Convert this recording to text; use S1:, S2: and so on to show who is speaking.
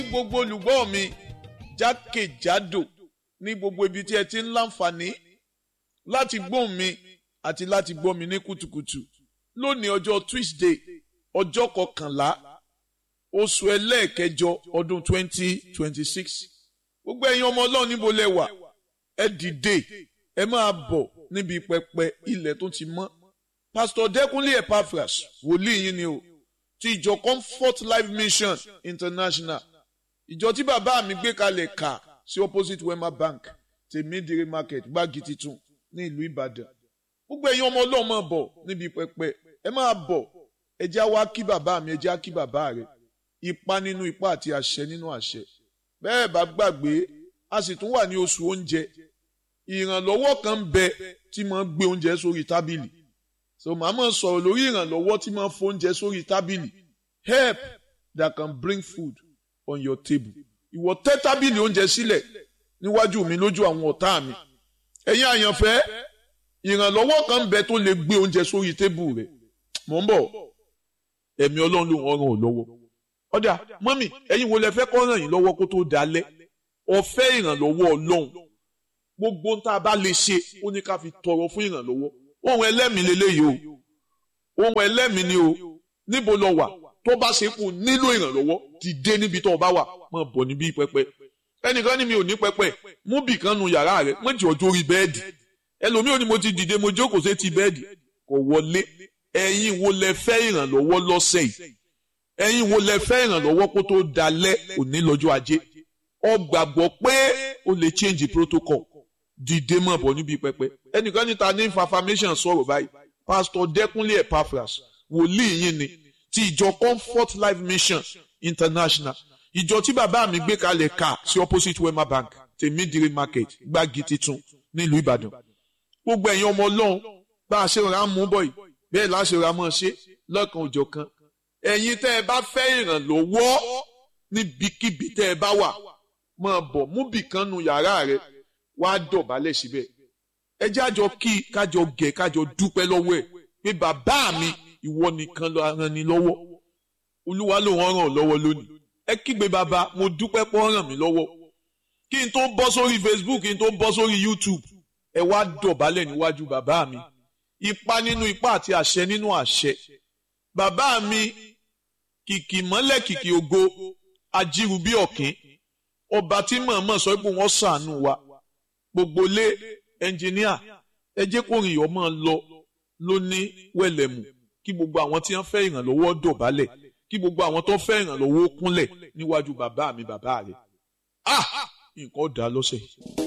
S1: gbogbo olùgbọ́ mi jákèjádò ní gbogbo ibi tí ẹ ti ń láǹfààní láti gbóhùn mi àti láti gbọ́ mi ní kùtùkùtù lónìí ọjọ́ Tuesday ọjọ́ kọkànlá oṣù ẹlẹ́ẹ̀kẹjọ ọdún twenty twenty six gbogbo ẹ̀yin ọmọ ọlọ́run níbo lẹ wà ẹ dìde ẹ máa bọ̀ níbi pẹpẹ ilẹ̀ tó ti mọ́ Pastor Dẹ́kunlé Epaphras wòlíì yín ni o ti ìjọ Comfort Life Mission International ìjọ tí bàbá mi gbé kalẹ̀ kà sí opposite Wema Bank tèmídìrí market gbági titun ní ìlú Ìbàdàn gbogbo ẹ̀yin ọmọ ọlọ́run máa bọ̀ níbi pẹpẹ ẹ máa bọ̀ ẹ já wá kí bàbá mi ẹ já kí bàbá rẹ ipa nínú ipa àti àṣẹ nínú àṣẹ bẹ́ẹ̀ bá gbàgbé a sì tún wà ní oṣù oúnjẹ ìrànlọ́wọ́ kan ń bẹ tí máa ń gbé oúnjẹ sórí tábìlì so màá máa sọ̀rọ̀ lórí ìrànlọ́wọ́ tí máa ń fo oúnjẹ sórí tábìlì help that can bring food on your table ìwọ tẹ́ tábìlì oúnjẹ sílẹ̀ níwájú mi lójú àwọn ọ̀tá mi ẹ̀yin àyànfẹ́ ìrànlọ́wọ́ kan ń bẹ tó lè gbé oúnjẹ sórí tébù rẹ̀ mò ń bọ̀ ẹ̀mí ọlọ́run ló ń ràn ọ́ lọ́wọ́ ọ̀dà mọ́mì ẹ̀yin wo lẹ fẹ́ kọ́ ràn yín lọ́wọ́ kó tó dalẹ̀ ọ̀fẹ́ ìrànlọ́wọ́ ọlọ́run gbogbo tá a bá lè ṣe ó ní ká fi tọrọ fún ìrànlọ́wọ́ ohun ẹlẹ́mìí lélẹ́yìí o ohun ẹlẹ́mìí ni o níbo lọ wà tó bá ṣe kù nílò ìrànlọ́wọ́ dìde níbi tó o bá wà máa bọ̀ níbí pẹpẹ ẹnìkan ní mi ò ní pẹpẹ mú bì kan nu yàrá rẹ méjì ọjọ́ orí bẹ́ẹ̀dì ẹlòmíì ò ní mo ti dìde mo jókòó sí ti bẹ́ẹ̀dì kò wọlé ẹ̀yin wo lẹ fẹ́ ìrànlọ́wọ́ lọ́sẹ̀ yìí ẹ̀yin wo lẹ fẹ́ ìrànlọ́wọ́ kó tó dalẹ̀ òní lọ́jọ́ ajé ọ gbàgbọ́ pé o lè change protocol dìde mọ̀ bọ̀ níbi pẹpẹ ẹnìkan níta ní information sọ̀rọ̀ báyìí pastor Dẹ́kunlé Epaphras wòlíì yín ni ti ìjọ Comfort Life Mission International ìjọ tí bàbá mi gbé kalẹ̀ ká sí opposite Wema Bank tèmídìrí market gbági titun nílùú Ìbàdàn gbogbo ẹ̀yin ọmọ Ọlọ́run bá a ṣe ra mú bọ̀ yìí bẹ́ẹ̀ láṣẹ ra mọ́ ṣe lọ́kàn òjọ̀ kan ẹ̀yin tẹ́ ẹ bá fẹ́ ìrànlọ́wọ́ níbikíbi tẹ́ ẹ bá wà máa bọ̀ mú bìkan nu yàrá rẹ wàá dọ̀bálẹ̀ síbẹ̀ ẹ jájọ kí kájọ gẹ̀ kájọ dúpẹ́ lọ́wọ́ ẹ̀ pé bàbá mi ìwọ nìkan ló ràn ní lọ́wọ́ olúwa ló ràn ọ́ lọ́wọ́ lónìí ẹ kígbe bàbá mo dúpẹ́ pọ́ ràn mí lọ́wọ́ kí n tó bọ́ sórí Facebook kí n tó bọ́ sórí YouTube ẹ wá dọ̀bálẹ̀ níwájú bàbá mi ipa nínú ipa àti àṣẹ nínú àṣẹ bàbá mi kìkì mọ́lẹ̀ kìkì ògo ajíru bí ọ̀kín ọba tí mọ̀ọ́mọ̀ sọ pé wọ́n ṣàánú wa gbogbo lé ẹnjìníà ẹ jẹ́ kó rìn ọmọ lọ ló ní wẹ̀lẹ̀mù kí gbogbo àwọn tí wọ́n fẹ́ ìrànlọ́wọ́ dọ̀bálẹ̀ kí gbogbo àwọn tó fẹ́ ìrànlọ́wọ́ kúnlẹ̀ níwájú bàbá mi bàbá rẹ̀ ah nǹkan dá lọ́sẹ̀ yìí.